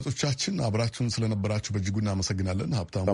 ቶቻችን አብራችሁን ስለነበራችሁ በእጅጉ እናመሰግናለን። ሀብታሙ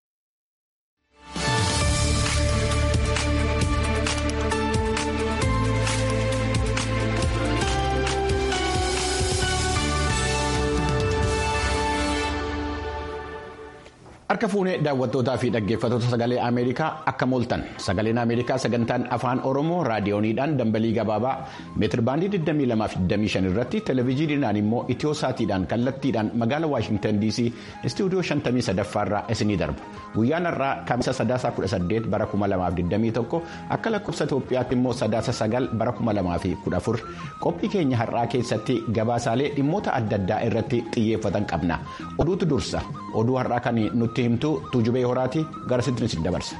Harka fuunee daawwattootaa fi dhaggeeffattoota sagalee Ameerikaa akka mooltan sagaleen Ameerikaa sagantaan afaan Oromoo raadiyooniidhaan dambalii gabaabaa meetirbaandii 2225 irratti televezyiiniidhaan immoo itiyosaatiidhaan kallattiidhaan magaala Waashintan DC istuudiyoo 53 irraa isinii darba. Guyyaan har'aa kamisa sadaasa 18 bara 2021 akka lakkoofsa Itoophiyaatti immoo sadaasa 9 bara 2014 qophii keenya har'aa keessatti gabaasaalee dhimmoota adda addaa irratti xiyyeeffatan qabna. Oduutu dursa. Oduu har'aa kan nutti himtu tuujubee horaati gara sitti isin dabarsa.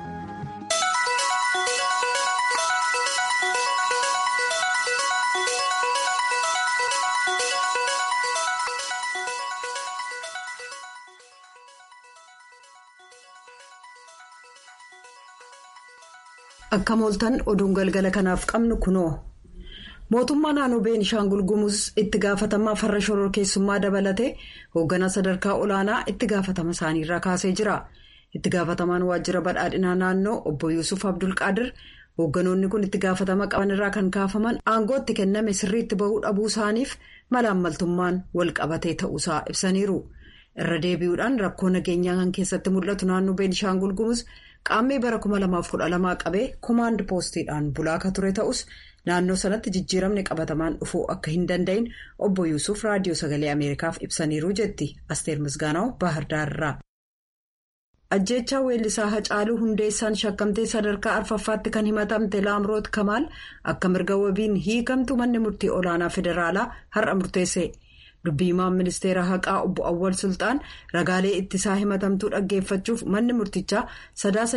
Akka mooltan oduun galgala kanaaf qabnu kunoo. Mootummaa naannoo Beenishaangul Gumuz itti gaafatamaa farra shororkeessummaa dabalatee hoogganaa sadarkaa olaanaa itti gaafatama isaaniirraa kaasee jira. Itti gaafatamaan waajjira badhaadhinaa naannoo obbo Yuusuf Abdulqaadir hoogganoonni kun itti gaafatama qabanirraa kan kaafaman aangoo itti kenname sirriitti bahuu dhabuu isaaniif malaammaltummaan wal qabatee ta'uusaa ibsaniiru. Irra deebi'uudhaan rakkoo nageenyaa kan keessatti mul'atu naannoo Beenishaangul Gumuz qaammee bara 2012 qabee koomaand poostiidhaan bulaa akka ture ta'us. Naannoo sanatti jijjiiramni qabatamaan dhufuu akka hin danda'in obbo Yuusuf raadiyoo sagalee Ameerikaaf ibsaniiru jetti Asteer Misgaanaw Baahirdaarraa. Ajjeechaa weellisaa Hacaaluu Hundeessaan shakkamtee sadarkaa arfaffaatti kan himatamte Laamroot Kamaal akka mirga wabiin hiikamtu manni murtii olaanaa federaalaa har'a murteesse. Dubbii himaan ministeera haqaa obbo Awwal Sultaan ragaalee ittisaa himatamtuu dhaggeeffachuuf manni murtichaa sadaasa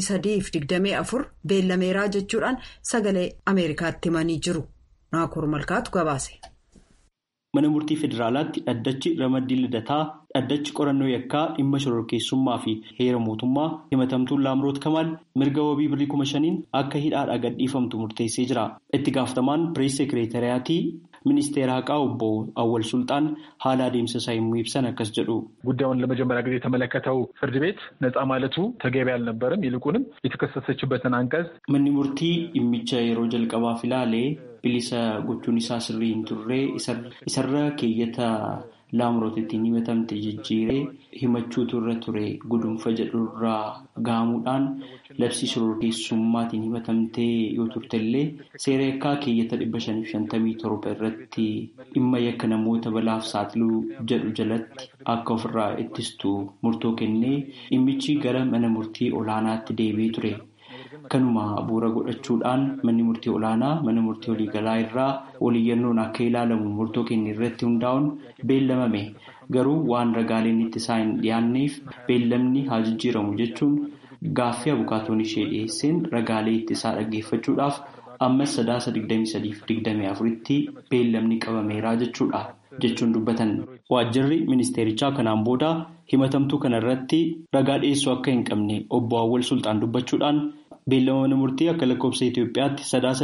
23-24 beellameeraa jechuudhaan sagalee Ameerikaatti himanii jiru. Naakoor Malkaatu gabaase. Mana murtii federaalaatti dhaddachi ramaddii lidataa dhaddachi qorannoo yakkaa dhimma shororkeessummaa fi heera mootummaa himatamtuun laamroot kamaal mirga wabii birrii kuma shaniin akka hidhaadhaa gadhiifamtu murteessee jira. Itti gaafatamaan pirees sekereetariyaatii ministeera haqaa obbo Awwal Sultaan haala adeemsa isaa yommuu ibsan akkas jedhu. ጉዳዩን ለመጀመሪያ ጊዜ የተመለከተው ፍርድ ቤት ነፃ ማለቱ ተገቢ አልነበረም። ይልቁንም የተከሰሰችበትን አንቀጽ Manni murtii dhimmicha yeroo jalqabaaf ilaalee bilisa gochuun isaa sirrii hin turre isarra keeyyata laamroot ittiin himatamte jijjiiree himachuutu irra ture gudunfa jedhurraa gaamuudhaan labsii shororkeessummaatiin himatamtee yoo turtellee seera yakkaa keeyyata dhibba shaniif shantamii torba irratti dhimma yakka namoota balaaf saaxiluu jedhu jalatti akka ofirraa ittistu murtoo kennee dhimmichi gara mana murtii olaanaatti deebi'ee ture. Kanuma bu'uura godhachuudhaan manni murtii olaanaa mana murtii waliigalaa irraa waliyyannoon akka ilaalamu murtoo kenne irratti hundaa'uun beellamame garuu waan ragaaleen ittisaa hin dhiyaanneef beellamni haa jijjiiramu jechuun gaaffii abukaatoon ishee dhiyeesseen ragaalee ittisaa dhaggeeffachuudhaaf ammas sadaasa 23-24tti beellamni qabameeraa jechuudha jechuun dubbatan. Waajjirri ministeerichaa kanaan booda himatamtuu kana irratti ragaa dhiyeessuu akka hin qabne obbo Awwal Sultaan dubbachuudhaan beellama mana murtii akka lakkoofsa Itoophiyaatti sadaasa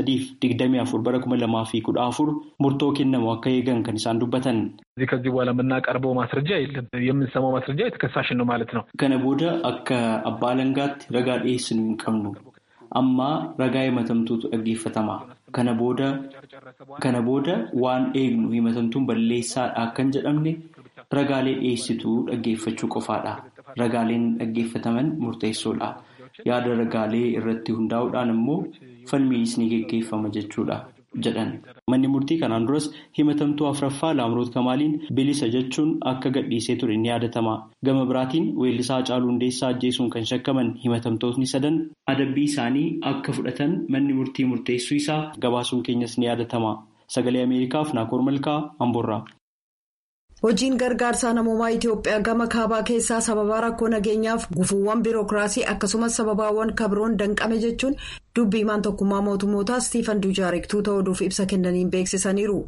23-24 bara 2014 murtoo kennamu akka eegan kan isaan dubbatan. እዚህ ከዚህ በኋላ የምናቀርበው ማስረጃ የለም። የምንሰማው ማስረጃ የተከሳሽን ነው ማለት ነው። Kana booda akka abbaa alangaatti ragaa dhiyeessinu hin qabnu. Amma ragaa himatamtuutu dhaggeeffatama. Kana booda kana booda waan eegnu himatamtuun balleessaadha akka hin jedhamne ragaalee dhiyeessituu dhaggeeffachuu qofaadha. Ragaaleen dhaggeeffataman murteessoodha. Yaada ragaalee irratti hundaa'uudhaan immoo falmiinis ni geggeeffama jechuudha jedhan. Manni murtii kanaan duras himatamtuu afraffaa Laamroot Kamaaliin bilisa jechuun akka gadhiisee ture ni yaadatama. Gama biraatiin weellisaa Hacaaluu Hundeessaa ajjeesuun kan shakkaman himatamtootni sadan adabbii isaanii akka fudhatan manni murtii murteessuu isaa gabaasuun keenyas ni yaadatama. Sagalee Ameerikaaf Naakoor Malkaa Amboorraa. Hojiin gargaarsaa namoomaa Itoophiyaa gama kaabaa keessaa sababa rakkoo nageenyaaf gufuuwwan biirokiraasii akkasumas sababaawwan kabroon danqame jechuun dubbii himaan tokkummaa mootummootaa Stiifan Dujaarik tuuta oduuf ibsa kennaniin beeksisaniiru.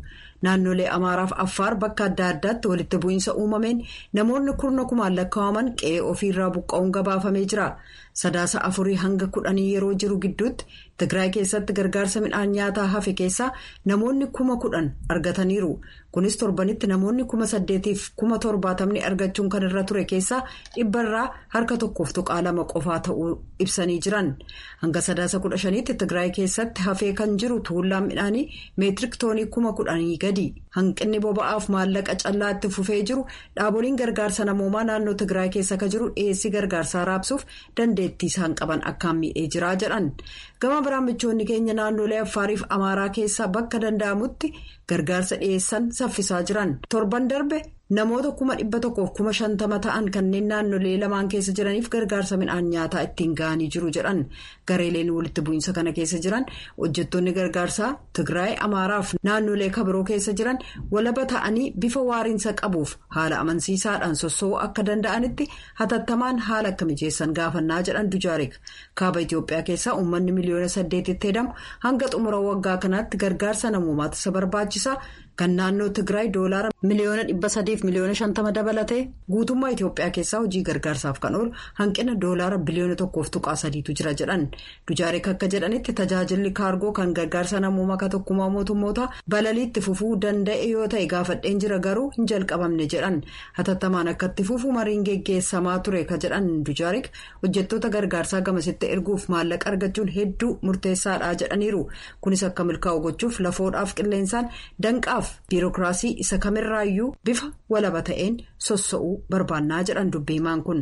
naannolee amaaraaf affaar bakka adda addaatti walitti bu'iinsa uumameen namoonni kurna kumaan lakkaa'aman qe'ee ofiirraa buqqa'uun gabaafamee jira sadaasa afurii hanga kudhanii yeroo jiru gidduutti tigraay keessatti gargaarsa midhaan nyaataa hafe keessaa namoonni kuma kudhan argataniiru kunis torbanitti namoonni kuma saddeetiif kuma torbaatamni argachuun kan irra ture keessaa dhibbarraa harka tokkoof tuqaa lama qofaa ta'uu ibsanii jiran hanga sadaasa kudha shaniitti tigraay keessatti hafee kan jiru tuullaan midhaanii meetirik toonii kuma kudhanii gadi hanqinni boba'aaf maallaqa callaa itti fufee jiru dhaaboliin gargaarsa namoomaa naannoo tigraay keessa ka jiru dhiyeessii gargaarsaa raabsuuf dandeettii isaan qaban akkaan miidhee jira jedhan gama biraan michoonni keenya naannolee affaariif amaaraa keessaa bakka danda'amutti gargaarsa dhiyeessan saffisaa jiran torban darbe namoota kuma dhibba tokkoof kuma shantama ta'an kanneen naannolee lamaan keessa jiraniif gargaarsa midhaan nyaataa ittiin ga'anii jiru jedhan gareeleen walitti bu'iinsa kana keessa jiran hojjettoonni gargaarsaa tigraay amaaraaf naannolee kabiroo keessa jiran walaba ta'anii bifa waariinsa qabuuf haala amansiisaadhaan sossoo'uu akka danda'anitti hatattamaan haala akka mijeessan gaafannaa jedhan dujaarik kaaba itiyoophiyaa keessaa uummanni miliyoona saddeetitti hedamu hanga xumura waggaa kanaatti gargaarsa namoomaatti isa barbaachisaa. kan naannoo tigraay doolaara miliyoona dhibba sadiif miliyoona shantama dabalatee guutummaa itiyoophiyaa keessaa hojii gargaarsaaf kan oolu hanqina doolaara biliyoona tokkoof tuqaa sadiitu jira jedhan dujaarik akka jedhanitti tajaajilli kaargoo kan gargaarsa namoomaa ka tokkummaa mootummoota balaliitti fufuu danda'e yoo ta'e gaafadheen jira garuu hin jalqabamne jedhan hatattamaan akka itti fufuu mariin geggeessamaa ture ka jedhan dujaarik hojjettoota gargaarsaa gamasitti erguuf maallaqa argachuun hedduu murteessaadha jedhaniiru kunis akka milkaa'u gochuuf lafoodhaaf qilleensaan danqaaf. biirokiraasii isa kamirraayyuu bifa walaba ta'een sossa'uu barbaannaa jedhan dubbiimaan kun.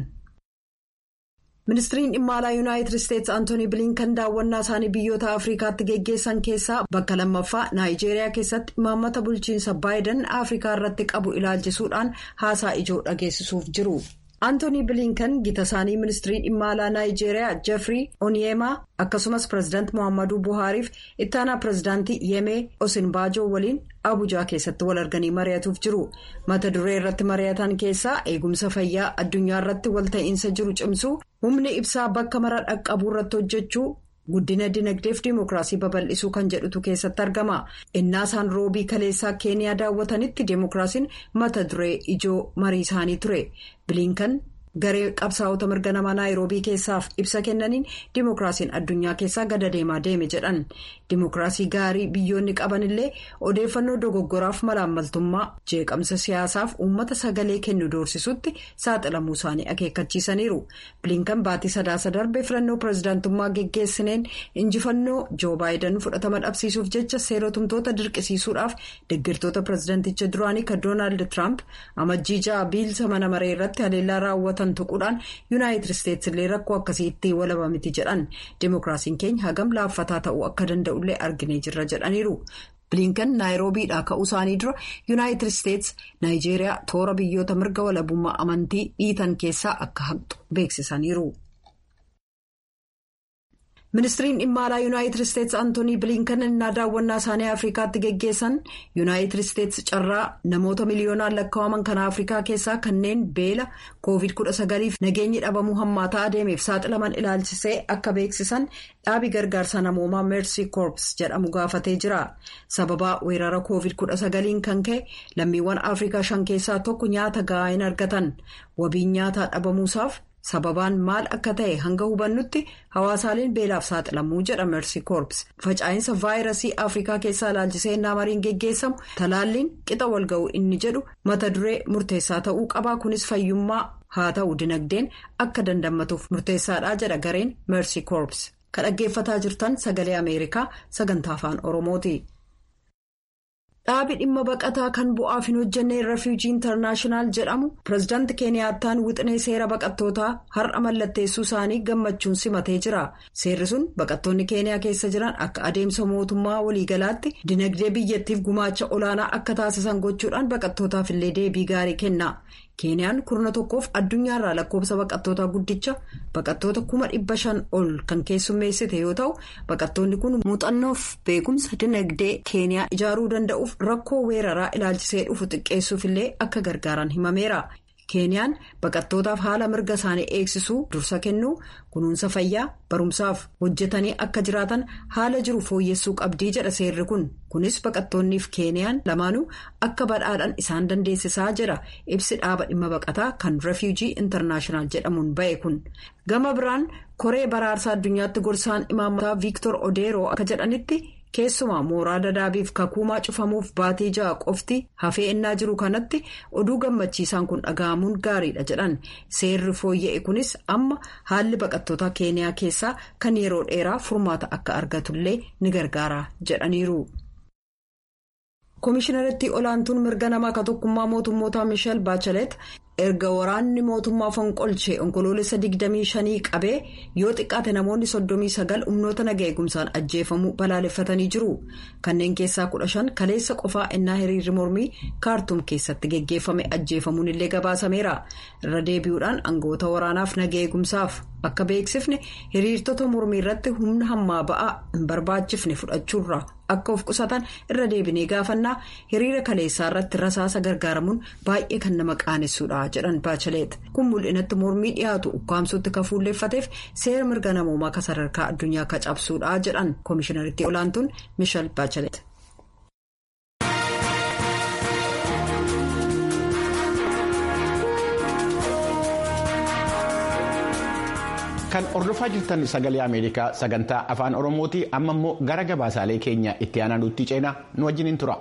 ministiriin dhimma alaa yuunaayitid isteetsi antoonii biliinkan daawwannaa isaanii biyyoota afrikaatti geggeessan keessaa bakka lammaffaa naayijeeriyaa keessatti imaammata bulchiinsa baayiden afrikaa irratti qabu ilaalchisuudhaan haasaa ijoo dhageessisuuf jiru. antoonii biliinkan gita isaanii ministirii dhimma alaa naayijeeriyaa jeffrey onyeemaa akkasumas pireezidaant mohaammaduu buhaariif ittaanaa pireezidaantii yemee osinbaajoo waliin abujaa keessatti wal arganii mari'atuuf jiru mata duree irratti mari'atan keessaa eegumsa fayyaa addunyaa irratti walta'iinsa jiru cimsuu humni ibsaa bakka mara dhaqqabuu irratti hojjechuu. guddina dinagdeef dimookiraasii babal'isuu kan jedhutu keessatti argama innaa isaan roobii kaleessaa keeniyaa daawwatanitti dimookiraasiin mata duree ijoo marii isaanii ture biliinkan garee qabsaa'ota mirga namaa naayiroobii keessaaf ibsa kennaniin dimookiraasiin addunyaa keessaa gada deemaa deeme jedhan dimookiraasii gaarii biyyoonni qaban illee odeeffannoo dogoggoraaf malaammaltummaa jeeqamsa siyaasaaf uummata sagalee kennu doorsisutti saaxilamuu isaanii akeekkachiisaniiru biliinkan baatii sadaasa darbe filannoo pireezidaantummaa geggeessineen injifannoo joo baayiden fudhatama dhabsiisuuf jecha seerotumtoota dirqisiisuudhaaf deggirtoota pireezidaanticha duraanii kan doonaald tiraamp amajjii ja'a biilsa mana maree irratti haleellaa raawwatan. tuquudhaan yuunaayitid isteetsi illee rakkoo akkasii itti walaba miti jedhan dimookiraasiin keenya hagam laaffataa ta'uu akka danda'ullee arginee jirra jedhaniiru biliinkan naayiroobiidhaa ka'uu isaanii dura yuunaayitid isteetsi naayijeeriyaa toora biyyoota mirga walabummaa amantii dhiitan keessaa akka haqxu beeksisaniiru. ministiriin dhimma alaa yuunaayitid isteetsi antoonii biliinkan innaa daawwannaa isaanii afrikaatti geggeessan yuunaayitid isteetsi carraa namoota miliyoonaan lakkaa'aman kan afrikaa keessaa kanneen beela koovid 19f nageenyi dhabamuu hammaataa adeemeef saaxilaman ilaalchisee akka beeksisan dhaabi gargaarsa namoomaa meersii koorps jedhamu gaafatee jira sababaa weerara koovid 19 kan ka'e lammiiwwan afrikaa shan keessaa tokko nyaata ga'aa hin argatan wabiin nyaataa dhabamuusaaf. sababaan maal akka ta'e hanga hubannutti hawaasaaleen beelaaf saaxilamuu jedha meersi koorps faca'insa vaayirasii afrikaa keessaa ilaalchisee innaa mariin geggeessamu talaalliin qixa walga'uu inni jedhu mata duree murteessaa ta'uu qabaa kunis fayyummaa haa ta'u dinagdeen akka dandammatuuf murteessaadha jedha gareen meersi koorps kan dhaggeeffataa jirtan sagalee ameerikaa sagantaa afaan oromooti. dhaabi dhimma baqataa kan bu'aaf hin hojjenne refuujii intarnaashinaal jedhamu pireezidaanti keeniyaattaan wixinee seera baqattootaa har'a mallatteessuu isaanii gammachuun simatee jira seerri sun baqattoonni keeniyaa keessa jiran akka adeemsa mootummaa waliigalaatti dinagdee biyyattiif gumaacha olaanaa akka taasisan gochuudhaan baqattootaaf illee deebii gaarii kenna keeniyaan kurna tokkoof addunyaarraa lakkoofsa baqattootaa guddicha baqattoota kuma dhibba shan ol kan keessummeessite yoo ta'u baqattoonni kun muuxannoof beekumsa dinagdee keeniyaa ijaaruu danda'uuf rakkoo weeraraa ilaalchisee dhufu xiqqeessuuf illee akka gargaaran himameera keeniyaan baqattootaaf haala mirga isaanii eegsisuu dursa kennuu kunuunsa fayyaa barumsaaf hojjetanii akka jiraatan haala jiru fooyyessuu qabdii jedha seerri kun kunis baqattoonniif keeniyaan lamaanuu akka badhaadhaan isaan dandeessisaa jedha ibsi dhaaba dhimma baqataa kan refuujii intarnaashinaal jedhamuun ba'e kun gama biraan koree baraarsaa addunyaatti gorsaan imaammataa viiktor odeeroo akka jedhanitti. keessumaa mooraa dadaabiif kakuumaa cufamuuf baatii ja'a qofti hafee ennaa jiru kanatti oduu gammachiisaan kun dhaga'amuun gaariidha jedhan seerri fooyya'e kunis amma haalli baqattoota keeniyaa keessaa kan yeroo dheeraa furmaata akka argatullee ni gargaara jedhaniiru. koomishinaritti olaantuun mirga namaa ka tokkummaa mootummootaa misheel baachelet erga waraanni mootummaa fonqolchee onkoloolessa 25 qabee yoo xiqqaate namoonni 39 humnoota naga eegumsaan ajjeefamuu balaaleffatanii jiru kanneen keessaa 15 kaleessa qofaa ennaa hiriirri mormii kaartuum keessatti geggeeffame ajjeefamuun illee gabaasameera irra deebi'uudhaan aangawoota waraanaaf naga eegumsaaf akka beeksifne hiriirtota mormii irratti humna hammaa ba'aa hin barbaachifne fudhachuurra akka of qusatan irra deebinee gaafannaa hiriira kaleessaa irratti rasaasa gargaaramuun baay'ee kan nama qaanessuudha jedhan baachaleet kun mul'inatti mormii dhiyaatu ukkaamsuutti ka fuulleeffateef seera mirga namoomaa ka sadarkaa addunyaa ka cabsuudha jedhan koomishinaritti olaantuun mishal baachaleet. kan hordofaa jirtan sagalee ameerikaa sagantaa afaan oromooti amma immoo gara gabaasaalee keenya itti aanaanutti ceenaa nu wajjiniin tura.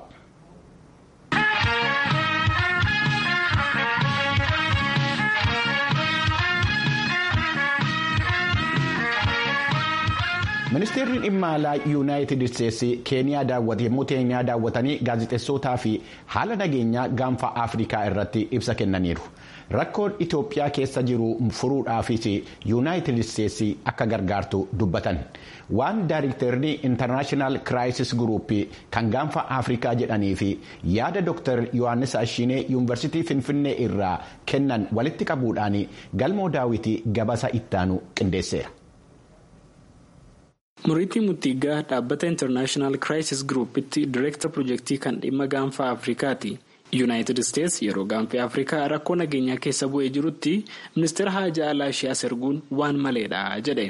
ministeerri dhimma alaa yuunaayitid isteetsi keeniyaa daawwate yommuu keeniyaa daawwatanii gaazexeessootaa fi haala nageenyaa gaanfa afrikaa irratti ibsa kennaniiru. rakkoon itoophiyaa keessa jiru furuudhaafis yuunaayitid isteetsi akka gargaartu dubbatan waan daayiriktarri intarnaashinaal kiraayisis guruuppii kan gaanfa afrikaa jedhanii fi yaada dooktar yohaannis ashiinee yuunivarsiitii finfinnee irraa kennan walitti qabuudhaan galmoo daawwitii gabasa ittaanu qindeesseera. muriitii mutiigaa dhaabbata intarnaashinaal kiraayisis guruupitti direektar pirojektii kan dhimma gaanfa afrikaati. yuunaayitid isteetsi yeroo gaanfa afrikaa rakkoo nageenyaa keessa bu'ee jirutti ministeera haajaa alaa ishee as erguun waan maleedha jedhe.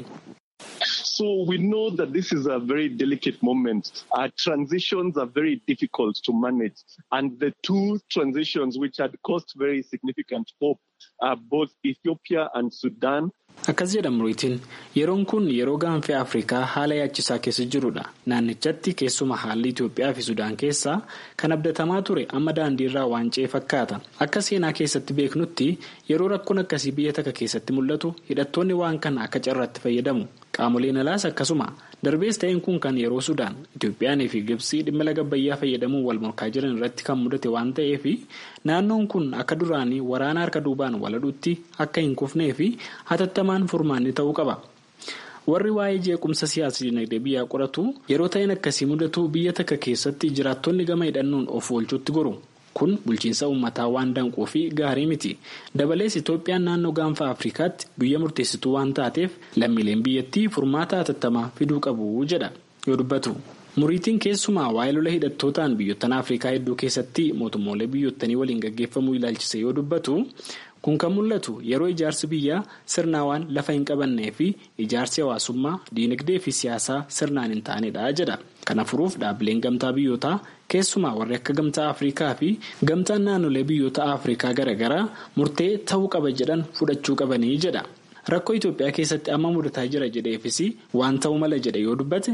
So we know that this is a very delicate moment. Our transitions are very difficult to manage. And the two transitions which had caused very significant hope are both Ethiopia and Sudan. Akkas jedha muriitiin yeroon kun yeroo gaanfa afrikaa haala yaachisaa keessa jirudha. Naannichatti keessuma haalli Itoophiyaa fi Sudaan keessaa kan abdatamaa ture amma daandiirraa waan ce'e fakkaata. Akka seenaa keessatti beeknutti yeroo rakkoon akkasii biyya takka keessatti mul'atu hidhattoonni waan kana akka carraatti fayyadamu. Qaamoleen alaas akkasuma darbees ta'een kun kan yeroo Sudaan Itoophiyaanii fi Gibsii dhimma laga Abbayyaa fayyadamuun wal morkaa jiran irratti kan mudate waan ta'eef naannoon kun akka duraanii waraana harka duubaan waladhuutti akka hin kufnee fi hatattamaan furmaanni ta'uu qaba. Warri waa'ee jeequmsa siyaasa dinagdee biyyaa qoratu yeroo ta'een akkasii mudatu biyya takka keessatti jiraattonni gama hidhannoon of oolchuutti goru. Kun bulchiinsa uummataa waan danquu fi gaarii miti. Dabalees Itoophiyaan naannoo gaanfa Afrikaatti biyya murteessituu waan taateef lammiileen biyyattii furmaata hatattamaa fiduu qabu jedha yoo dubbatu. Muriitiin keessumaa waa'ee lola hidhattootaan biyyottan Afrikaa hedduu keessatti mootummoolee biyyottanii waliin gaggeeffamuu ilaalchise yoo dubbatu kun kan mul'atu yeroo ijaarsi biyyaa sirnaawaan lafa hin qabannee fi ijaarsi hawaasummaa diinagdee fi siyaasaa sirnaan hin taanedha jedha. Kana furuuf dhaabbileen gamtaa biyyootaa keessumaa warri akka gamtaa Afrikaa fi gamtaan naannolee biyyoota Afrikaa garaagaraa murtee ta'uu qaba jedhan fudhachuu qabanii jedha. Rakkoo Itoophiyaa keessatti amma mudataa jira jedheefis waan ta'uu mala jedhe yoo dubbate.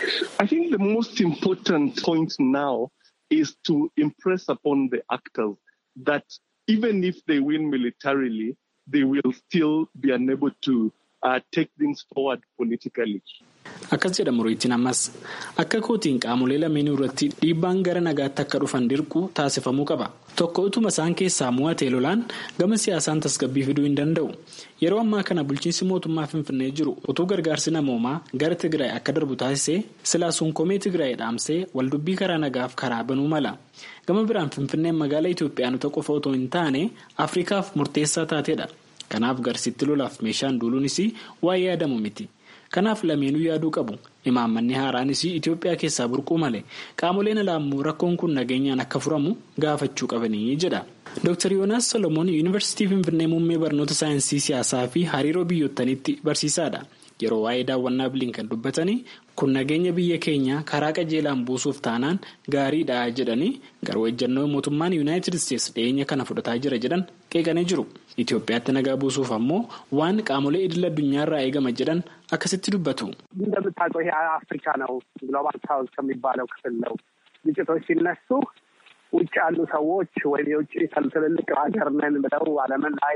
I think the most important point now is to impress upon the actors that even if they win militarily, they will still be unable to uh, take things forward politically. Akkas jedha muriitiin ammas akka kootiin qaamolee lameenii irratti dhiibbaan gara nagaatti akka dhufan dirquu taasifamuu qaba. Tokko utuma isaan keessaa mo'atee lolaan gama siyaasaan tasgabbii fiduu hin danda'u. Yeroo ammaa kana bulchiinsi mootummaa Finfinnee jiru utuu gargaarsi namoomaa gara Tigraay akka darbu taasisee silaa sunkomee Tigraay dhaamsee waldubbii karaa nagaaf karaa banuu mala. Gama biraan Finfinneen magaalaa Itoophiyaanota qofa otoo hin taane Afrikaaf murteessaa taateedha. Kanaaf garsiitti lolaaf meeshaan duuluunis waa'ee yaadamu miti. Kanaaf lameenuu yaaduu qabu. Imaammanni haaraanis Itoophiyaa keessaa burquu malee qaamoleen alaa immoo rakkoon kun nageenyaan akka furamu gaafachuu qabanii jedha. Dr. Yoonaas Solomoon Yuunivarsiitii Finfinnee Muummee Barnoota Saayinsii Siyaasaa fi Hariiroo Biyyootaniitti barsiisaadha. Yeroo waa'ee daawwannaa Bilinkan dubbatanii kun nageenya biyya keenya karaa qajeelaan buusuuf taanaan gaariidha jedhanii garuu ejjennoo mootummaan Yuunaayitid Isteetsi dhiyeenya kana fudhataa jira jedhan qeeqanii jiru. Itoophiyaatti nagaa buusuuf ammoo waan qaamolee idil addunyaarraa eegama jedhan akkasitti dubbatu. እንደምታውቀው ይሄ አፍሪካ ነው ግሎባል ሳውዝ ከሚባለው ክፍል ነው። ግጭቶች ሲነሱ ውጭ ያሉ ሰዎች ወይም የውጭ ትልልቅ ሀገር ነን ብለው ዓለምን ላይ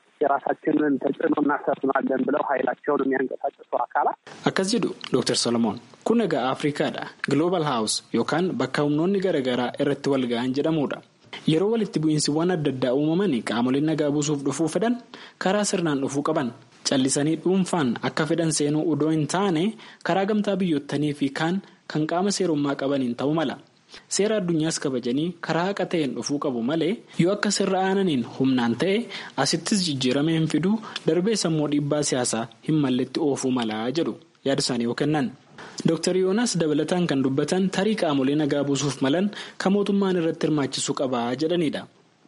የራሳችንን ተጽዕኖ እናሰፍናለን ብለው ኃይላቸውን የሚያንቀሳቅሱ አካላት akkas jedhu Dr. Solomoon kun egaa Afrikaadha. Global House yookaan bakka humnoonni garaagaraa irratti wal ga'an jedhamudha. Yeroo walitti bu'iinsiwwan adda addaa uumaman qaamoleen nagaa buusuuf dhufuu fedhan karaa sirnaan dhufuu qaban. Callisanii dhuunfaan akka fedhan seenuu odoo hin taane karaa gamtaa biyyootanii fi kaan kan qaama seerummaa qabaniin ta'uu mala. Seera addunyaas kabajanii karaa haqa ta'een dhufuu qabu malee yoo akka sirra aananiin humnaan ta'e asittis jijjiirama hin fiduu darbee sammuu dhiibbaa siyaasaa hin malletti oofuu malaa jedhu yaada isaanii yoo kennan. Dr. Yoonaas dabalataan kan dubbatan tarii qaamolee nagaa buusuuf malan kan mootummaan irratti hirmaachisuu qabaa jedhanidha.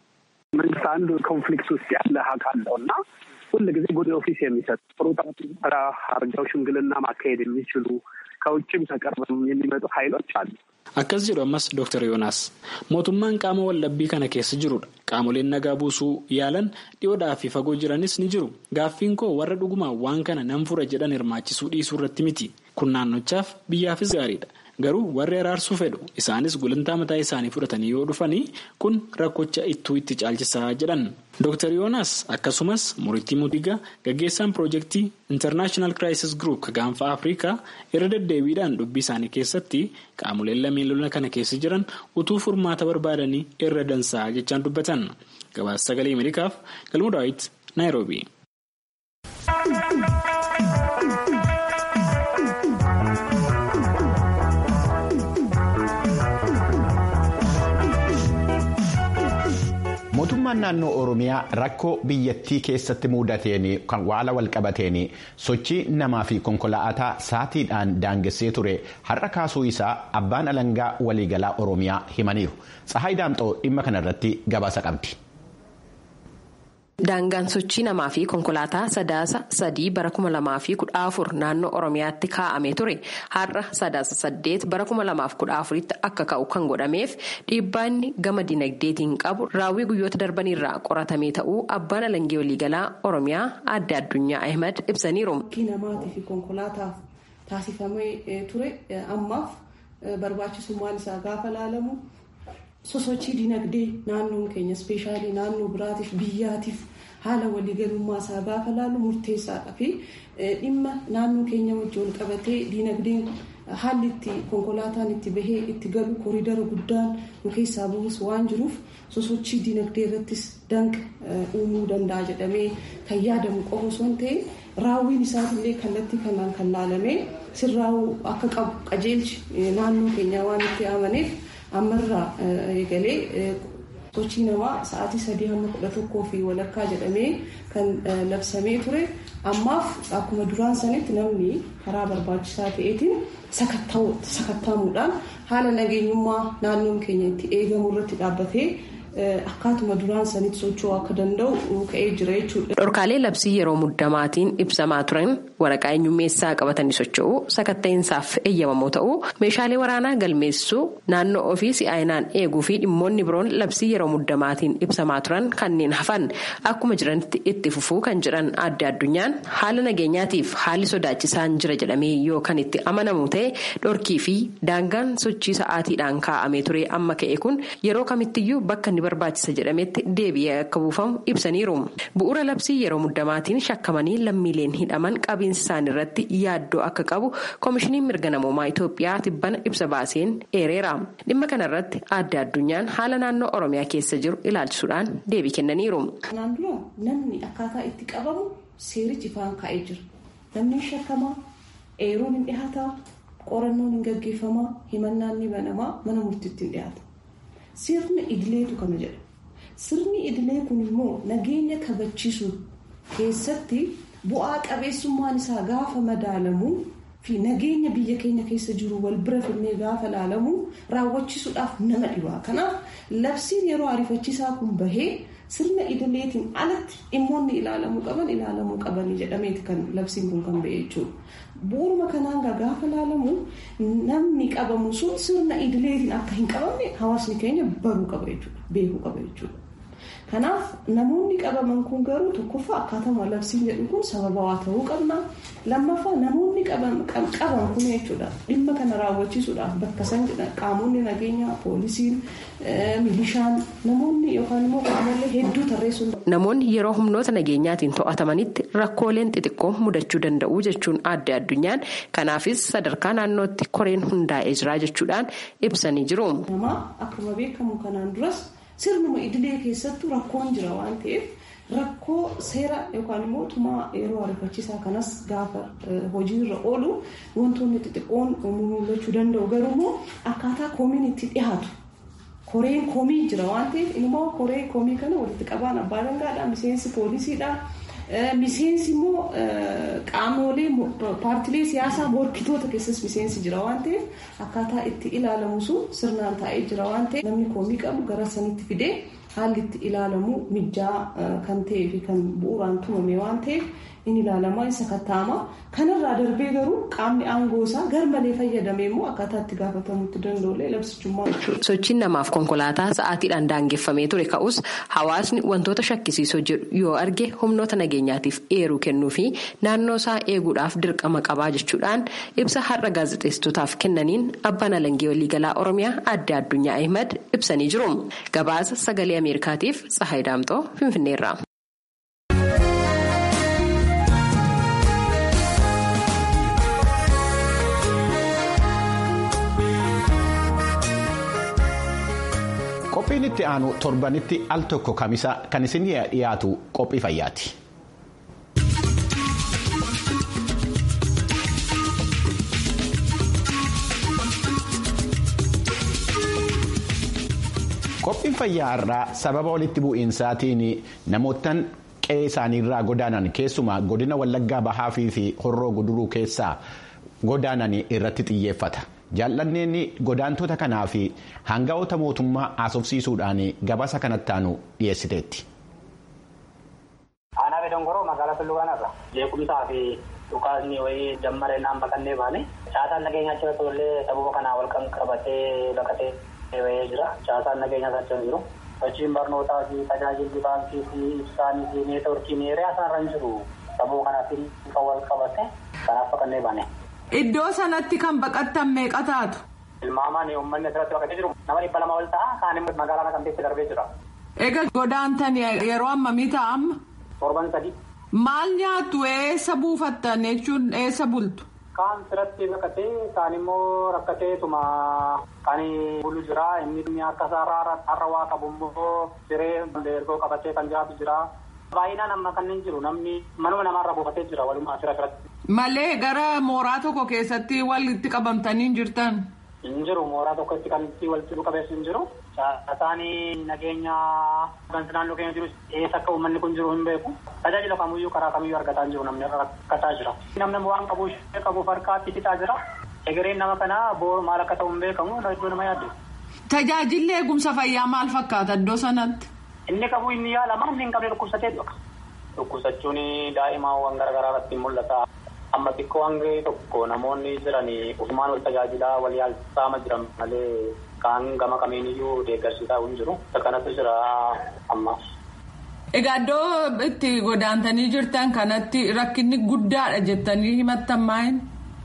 መንግስት አንዱ ኮንፍሊክት ውስጥ ያለ አካል ነው እና ሁል ጊዜ ጉድ ኦፊስ የሚሰጥ ጥሩ ስራ አርገው ሽምግልና ማካሄድ የሚችሉ ከውጭም ተቀርበው የሚመጡ ኃይሎች አሉ። Akkas jedhu ammas Dr. Yoonaas mootummaan qaama waldhabbii kana keessa jirudha. Qaamoleen nagaa buusuu yaalan dhiyoodhaa fi fagoo jiranis ni jiru. Gaaffiin koo warra dhugumaan waan kana nan fura jedhan hirmaachisuu dhiisuu irratti miti. Kun naannochaaf biyyaafis gaariidha. Garuu warri araarsuu fedhu isaanis gulantaa mataa isaanii fudhatanii yoo dhufanii kun rakkocha ittuu itti caalchisaa jedhan. Dr. Yoonaas akkasumas Muriitii Mutiga gaggeessaan piroojeektii International Crisis Group gaanfa Afrikaa irra deddeebiidhaan dubbii isaanii keessatti qaamoleen lameen lola kana keessa jiran utuu furmaata barbaadanii irra dansaa jechaan dubbatan. Gabaasa sagalee Ameerikaaf Galmuu Daawit Naayiroobi. mootummaan naannoo oromiyaa rakkoo biyyattii keessatti mudateen kan waala walqabateen sochii namaa fi konkolaataa saatiidhaan daangessee ture har'a kaasuu isaa abbaan alangaa waliigalaa oromiyaa himaniiru tsahaay daamxoo dhimma kanarratti gabaasa qabdi. Daangaan sochii namaa fi konkolaataa sadaasa sadii bara kuma lamaa fi kudha afur naannoo Oromiyaatti kaa'amee ture har'a sadaasa saddeet bara kuma lamaaf kudha afuritti akka ka'u kan godhameef dhiibbaanni gama dinagdeetiin qabu raawwii guyyoota darbanirraa qoratamee ta'uu abbaan alangee waliigalaa Oromiyaa adda addunyaa Ahmad ibsaniiru. namaatii fi konkolaataaf taasifamee ture ammaaf barbaachisummaan isaa gaafa laalamu. sosochii dinagdee naannoon keenya ispeeshaalii naannoo biraatiif biyyaatiif haala waliigalummaa isaa gaafa laalu murteessaadha fi dhimma naannoo keenya wajjin qabatee dinagdeen haalli itti konkolaataan itti bahee itti galu koriidara guddaan nu keessaa bu'us waan jiruuf sosochii dinagdee irrattis danqa uumuu danda'a jedhamee kan yaadamu qofa osoo hin ta'in raawwiin isaatiillee kallattii kanaan kan laalamee sirraa'uu akka qabu qajeelchi naannoo keenyaa waan itti amaneef. ammarraa eegalee sochii namaa sa'aatii sadii hamma kudha tokkoo fi walakkaa jedhamee kan labsamee ture ammaaf akkuma duraan sanitti namni karaa barbaachisaa ta'eetiin sakattaamuudhaan haala nageenyummaa naannoon keenya itti eegamu irratti dhaabbatee akkaatuma duraan sanitti socho'uu akka danda'u ka'ee jira jechuudha. Dhorkaalee labsii yeroo muddamaatiin ibsamaa turan waraqaa eenyummeessaa qabatanii socho'uu sakatta'insaaf eeyyamamoo ta'uu meeshaalee waraanaa galmeessuu naannoo ofii si'aayinaan eeguu fi dhimmoonni biroon labsii yeroo muddamaatiin ibsamaa turan kanneen hafan akkuma jiranitti itti fufuu kan jedhan adda addunyaan haala nageenyaatiif haalli sodaachisaan jira jedhamee yoo kan itti amanamu ta'e dhorkii fi daangaan sochii sa'aatiidhaan kaa'amee ture amma ka'e kun yeroo kamittiyyuu bakka inni barbaachisa jedhametti deebi'ee akka buufamu ibsaniiru bu'uura labsii yeroo muddamaatiin shakkamanii lammiileen hidhaman qabiinsa isaanii irratti yaaddoo akka qabu koomishiniin mirga namoomaa Itoophiyaa tibbana ibsa baaseen eereera dhimma kanarratti adda addunyaan haala naannoo oromiyaa keessa jiru ilaalchisuudhaan deebii kennaniiru. Kanaan dura namni akkaataa itti qabamu seerichi ifaan kaa'ee jira namni shakkamaa eeruun hin dhihaataa qorannoon hin gaggeeffamaa himannaan ni banamaa mana murtiitti hin dhiyaata. Sirni idileetu kana jedha. Sirni idilee kun immoo nageenya kabachiisuu keessatti bu'aa qabeessummaan isaa gaafa madaalamu fi nageenya biyya keenya keessa jiru wal bira finnee gaafa ilaalamu raawwachiisuudhaaf nama dhibaa. Kanaaf labsiin yeroo ariifachiisaa kun bahee sirna idileetiin alatti dhimmoonni ilaalamuu qaban ilaalamuu qabanii jedhameeti kan labsiin kun kan ba'e jechuudha. Bu'uuruma kanaan gaafa ilaalamu namni qabamu sun sirna idileetiin akka hin qabamne hawaasni keenya baruu qaba jechuudha beekuu qaba jechuudha. Kanaaf namoonni qabaman kun garuu tokkoffaa akkaatuma labsiin jedhu kun sababawaa ta'uu qabna. Lammaffaa namoonni qaban kun jechuudha dhimma kana raawwachiisuudhaaf bakka san qaamonni nageenyaa poolisiin milishaan namoonni yookaan immoo qaamolee hedduu tarreessuun. Namoonni yeroo humnoota nageenyaatiin to'atamanitti rakkooleen xixiqqoo mudachuu danda'u jechuun adda addunyaan kanaafis sadarkaa naannootti koreen hundaa'ee jira jechuudhaan ibsanii jiru. Namaa akkuma beekamu kanaan duras. sirnuma idilee keessattuu rakkoon jira waan ta'eef rakkoo seera yookaan immoo tumaa yeroo ariifachiisaa kanas gaafa hojiirra oolu wantoonni xixiqqoon mul'achuu danda'u garuu immoo akkaataa koomiin itti dhiyaatu koreen koomii jira waan ta'eef immoo koree koomii kana walitti qabaan abbaa dangaadha miseensi poolisiidha. Miseensi immoo qaamolee paartilee siyaasaa morkitoota keessas miseensi jira waan ta'eef akkaataa itti ilaalamu sun sirnaan taa'ee jira waan ta'eef namni koomii qabu gara sanitti fidee haalli itti ilaalamu mijjaa kan ta'ee fi kan bu'uuraan tumame waan ta'eef in ilaalamaa isa kattaama kanarraa darbee garuu qaamni aangoo isaa garmalee fayyadamee immoo akkaataa itti gaafatamutti danda'ulee labsichummaa Sochiin namaaf konkolaataa sa'aatiidhaan daangeffamee ture ka'us hawaasni wantoota shakkisiisoo jedhu yoo arge humnoota nageenyaatiif eeruu kennuu fi naannoo isaa eeguudhaaf dirqama qabaa jechuudhaan ibsa har'a gaazexeessitootaaf kennaniin abbaan alangee waliigalaa oromiyaa adda addunyaa ahimad ibsanii jiru gabaasa sagalee ameerikaatiif tsahayi daamxoo finfinneerra. Qophiin itti aanu torbanitti al tokko kamisa kan isin dhiyaatu qophii fayyaati. Qophiin fayyaa irraa sababa walitti bu'iinsaatiin namootaan qe'ee isaaniirraa godaanan keessumaa godina Wallaggaa Bahaa fi Horroo Guduruu keessaa godaanan irratti xiyyeeffata. jaallanneen godaantota kanaa fi hanga'oota mootummaa haasofsiisuudhaan gabaasa kanatti aanu dhiyeessiteetti. Aanaa Bedongoroo magaalaa Tullugaanarra beekumsaa fi dhukaasni wayii jammaree naan baqannee baane caasaan nageenyaa achi tollee sababa kanaa wal kan qabatee baqatee wayee jira caasaan nageenyaa achi jiru sochiin barnootaa fi tajaajilli baankii fi ibsaanii fi neetworkiin hiriyaa isaarra hin jiru sababa kanaatiin kan wal qabate kanaaf baqannee baane. Iddoo sanatti kan baqattan meeqa taatu? Ilmaamaan uummanni asirratti baqatee jiru nama dhibba lama ol ta'a kaan immoo magaalaa Naqamteetti darbee jira. Egaa godaantan yeroo ammamii ta'a amma? Torban sadi. Maal nyaattu eessa buufattan jechuun eessa bultu? Kaan sirratti baqatee kaan immoo rakkateetuma kan bulu jira inni akka isaarraa har'a waa qabu immoo siree ergoo qabatee kan jiraatu jira. Baay'inaan amma kanneen jiru namni manuma namaarra buufatee jira walumaa asirra asirratti. Malee gara mooraa tokko keessatti walitti qabamtanii jirtan. Hin jiru mooraa tokkotti kan walitti qabeessu hin jiru. Isaanii nageenya gansi naannoo keenya jiru eessa akka uummanni kun jiru hin beeku. Tajaajila kamiyyuu karaa kamiyyuu argataa hin jiru namni rakkataa jira. Namni waan qabu ishee qabuuf harkaatti fixaa jira. Egereen nama kanaa boo maal akka ta'u hin beekamu iddoo nama yaaddu. Tajaajilli eegumsa fayyaa maal fakkaata iddoo sanatti? Inni qabu inni yaalama inni hin qabne dhukkubsatee dhuka. Dhukkubsachuun daa'imaawwan garaagaraa irratti mul'ata. Amma xiqqoo hanga tokko namoonni jiran ofumaan wal tajaajilaa wal yaalsaama jiran malee kaan gama kamiiniyyuu deeggarsiisaa hin jiru. Kanatu jira amma. Egaa iddoo itti godaantanii jirtan kanatti rakkinni guddaadha jettanii himattan maayin?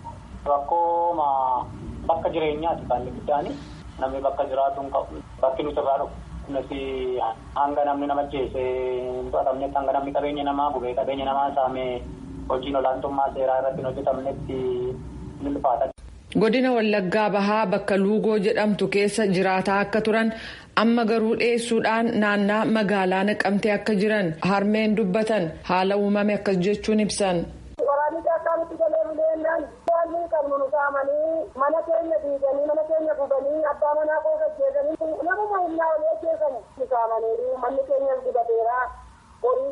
Rakkoo bakka jireenyaati kan inni guddaani. Namni bakka jiraatu hin qabu. Bakki nuti irraa dhufu. Kunis hanga namni nama jeese hin to'atamnetti hanga namni qabeenya namaa gubee qabeenya namaa saamee hojiin olaantummaa seeraa irratti hin hojjetamnetti ni ulfaata. Godina Wallaggaa Bahaa bakka Luugoo jedhamtu keessa jiraataa akka turan amma garuu dhiyeessuudhaan naannaa magaalaa naqamtee akka jiran harmeen dubbatan haala uumame akkas jechuun ibsan. mana keenya diiganii mana keenya gubanii abbaa manaa koo gaggeessanii namuma humnaa olii ajjeesanii saamanii manni keenya gubateera horiin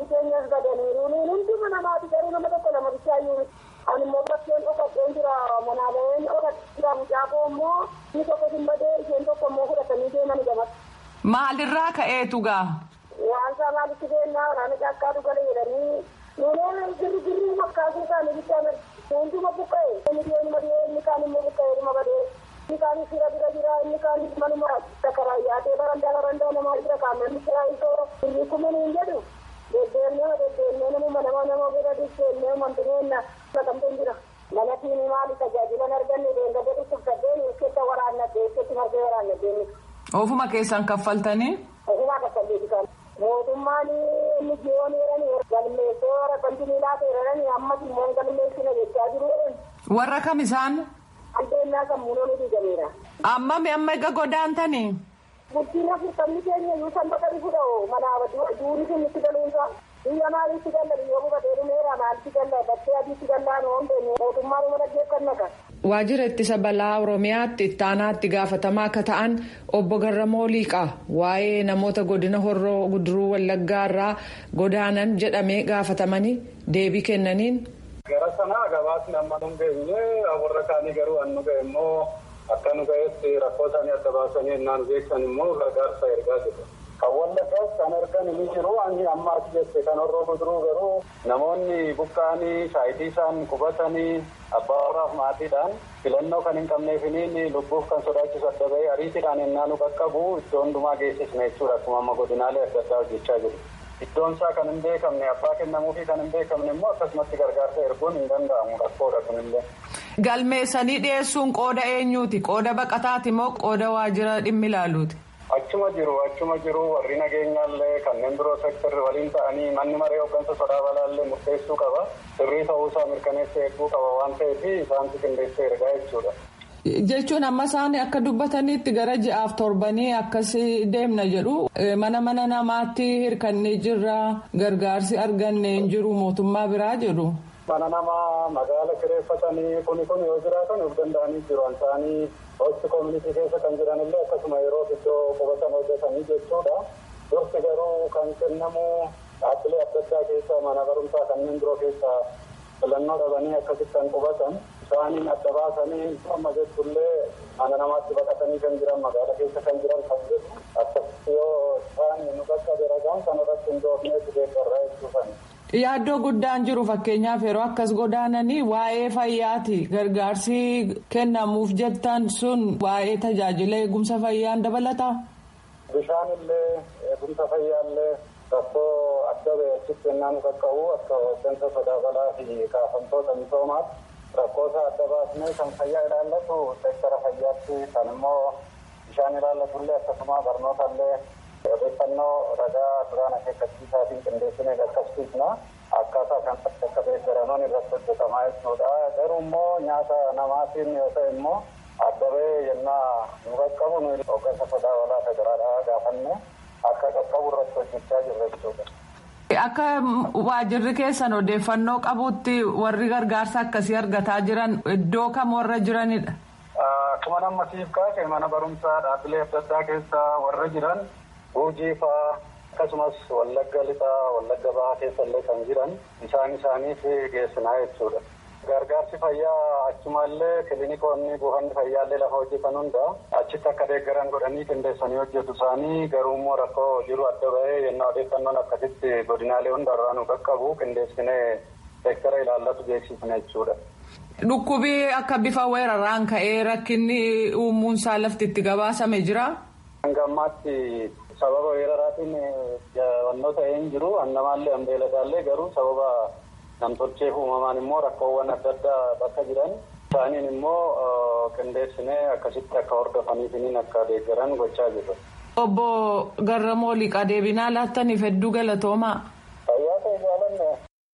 keenyas badaniiru nuun hunduma namaati garuu nama tokko lama bichaayyuu miti ani immoo bakkeen dhokadheen jira manaa baheen dhokadhee mucaafoo immoo inni tokko simbadee isheen tokko immoo fudhatanii deeman gamatti. Maalirraa ka'eetu gaa? Waan isaa maalitti beennaa waraana caakkaa dhugale jedhanii nuunee girri girri makkaasuu isaanii bichaa hunduma buqqa'e inni dhiyeenya dhiyee inni kaan immoo buqqa'e dhuma badee inni kaan fira bira jira inni kaan manuma sakaraa yaatee barandaa barandaa namaa jira kaan namni jira isoo girri kumaniin jedhu deddeemnee deddeemnee namuma nama nama bira deddeemnee mantineenna latamteen jira. Mana tiini maali tajaajilan arganne deemga jedhu tuffatee keessa waraannatee keessa margee waraannatee Ofuma keessan kaffaltanii? Ofuma kaffalleeti kan. Mootummaan inni jiyoon eeranii galmeessee warra kontinii laata eeranii ammas immoo galmeessina jechaa jiru. Warra kam isaan? Albeennaa sammuunoo nuti gameera. Ammami amma egaa godaantanii? Bulchiin afurtamni keenya iyyuu san bakka bifuudha manaa duuni sun itti galuunsa. Biyya maaliitti galla biyya bufatee dhumeera maalitti galla bakkee adiitti gallaan oombeenu mootummaan uma dhaggeeffannaka. Waajjira ittisa balaa Oromiyaatti ittaanaatti gaafatamaa akka ta'an obbo Garramoo Liiqaa waa'ee namoota godina Horroo Guduruu Wallaggaa irraa godaanan jedhamee gaafatamanii deebii kennaniin. Gara sanaa gabaasni amma nu geenye warra kaanii garuu an nu ga'e immoo akka nu ga'etti rakkoo isaanii adda baasanii ennaa nu beeksan immoo gargaarsa ergaa jiru. Kan wallaggaas kan argan ni jiru ani amma as jette kan horroo guduruu garuu namoonni buqqaanii shaayitii isaan qubatanii abbaa warraaf maatiidhaan filannoo kan hin qabneefiniin lubbuuf kan sodaachisu adda bahee ariitiidhaan ennaa nu qaqqabu iddoo hundumaa geessisne jechuudha akkuma amma godinaalee adda addaa hojjechaa jiru. Iddoon isaa kan hin beekamne abbaa kennamuufi kan hin beekamne immoo akkasumatti gargaarsa erguun hin danda'amu rakkoodha kunillee. Galmeessanii dhiyeessuun qooda eenyuuti? Qooda baqataati moo qooda waajjira dhimmi ilaaluuti? Achuma jiru achuma jiru warri nageenyaallee kanneen biroo sektarri waliin ta'anii manni maree hooggansa sodaa balaallee murteessuu qaba. Sirrii ta'uusaa mirkaneessee eeguu qaba waan ta'eef isaantu qindeessee ergaa jechuudha. Jechuun amma isaan akka dubbatanitti gara ji'aaf torbanii akkas deemna jedhu mana mana namaatti hirkannee jirra gargaarsi arganne hin jiru mootummaa biraa jedhu. Mana namaa magaala kireeffatanii kuni kun yoo jiraatan of danda'anii jiru isaanii hosti koomunitii keessa kan jiran illee akkasuma yeroo iddoo qubatan hojjetanii jechuudha. Dursi garuu kan kennamu dhaabbilee adda addaa keessa mana barumsaa kanneen biroo keessa filannoo dhabanii akkasitti kan qubatan isaaniin adda baasanii amma jechuullee mana namaatti baqatanii kan jiran magaala keessa kan jiran kan jedhu akkasitti yoo isaan nu qaqqabe ragaan kan irratti hin doofneetu deeggarraa jechuufani. Yaaddoo guddaan jiru fakkeenyaaf yeroo akkas godaananii waa'ee fayyaati gargaarsi kennamuuf jettan sun waa'ee tajaajila eegumsa fayyaan dabalataa. Bishaan illee eegumsa fayyaallee rakkoo adda ba'e achitti ennaa nu qaqqabu akka hooggansa sodaa balaa fi kaafamtoota misoomaatti rakkoo isaa adda baasnee kan fayyaa ilaallatu seektara fayyaatti kan immoo bishaan ilaallatullee akkasuma barnootaallee odeeffannoo ragaa duraan akeekkachiisaatiin qindeessinee qaqqabsiisna akkaataa kan akka deeggaraman irratti hojjetamaa jechuudha garuu immoo nyaata namaatiin yoo ta'e immoo adda bahee yennaa nu qaqqabu nu hooggansa sodaa balaa federaalaa gaafanne akka qaqqabu irratti hojjechaa jirra jechuudha. Akka waajirri keessan odeeffannoo qabutti warri gargaarsa akkasii argataa jiran iddoo kam warra jiranidha. Akkuma nama siif kaase mana barumsaa dhaabbilee adda addaa keessa warra jiran Guujii fa'aa akkasumas wallagga lixaa wallagga bahaa keessa illee kan jiran isaan isaaniif geessinaa jechuudha. Gargaarsi fayyaa achumallee kiliinikoonni buufanni fayyaallee lafa hojjetan hunda achitti akka deeggaran godhanii qindeessanii hojjetu isaanii garuu immoo rakkoo jiru adda bahee yennaa odeeffannoon akkasitti godinaalee hundarraa nu qaqqabu qindeessinee seektara ilaallatu beeksifne jechuudha. Dhukkubii akka bifa weeraraan ka'ee rakkinni uumuunsaa lafti itti gabaasame jira. Hanga ammaatti sababa weeraraatiin wantoota hin jiru annamaallee hambeeladaallee garuu sababa namtolcheef uumamaan immoo rakkoowwan adda addaa bakka jiran isaaniin immoo qindeessinee akkasitti akka hordofaniifiniin akka deeggaran gochaa jirra. Obbo Garramoo Liqaa deebinaa laattaniif hedduu galatoomaa. Fayyaa ta'e jaalanne.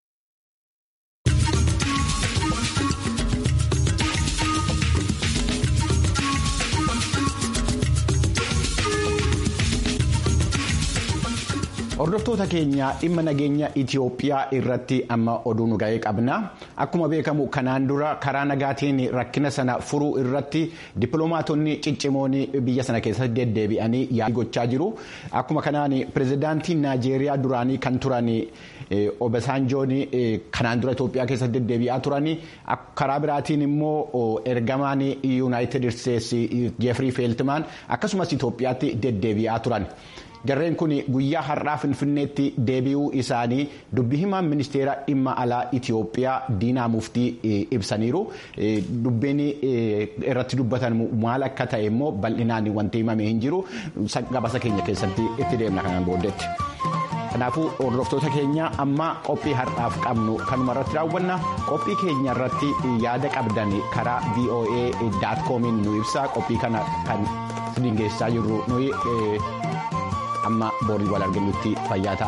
Hordoftoota keenya dhimma nageenya Itoophiyaa irratti amma oduu nu ga'ee qabna. Akkuma beekamu kanaan dura karaa nagaatiin rakkina sana furuu irratti dippiloomaatonni ciccimoon biyya sana keessatti deddeebi'anii yaa'ii gochaa jiru. Akkuma kanaan pirezidaantiin Naajeeriyaa duraanii kan turan Obasanjoon kanaan dura Itoophiyaa keessatti deddeebi'aa turanii karaa biraatiin immoo ergamaan yuunaayitid isteetsi jeefrii feeltimaan akkasumas Itoophiyaatti deddeebi'aa turan. Jarreen kun guyyaa har'aa Finfinneetti deebi'uu isaanii dubbi himaan ministeera dhimma alaa Itoophiyaa Diinaa Muftii ibsaniiru. Dubbiin irratti dubbatan maal akka ta'e immoo bal'inaan wanti himame hin jiru. Gabaasa keenya keessatti itti deemna kanaan booddeetti. Kanaafuu hordoftoota keenya amma qophii har'aaf qabnu kanuma irratti raawwanna qophii keenya irratti yaada qabdan karaa voa.comiin nu ibsa qophii kana kan geessaa jirru nuyi amma borii wal arginutti fayyaa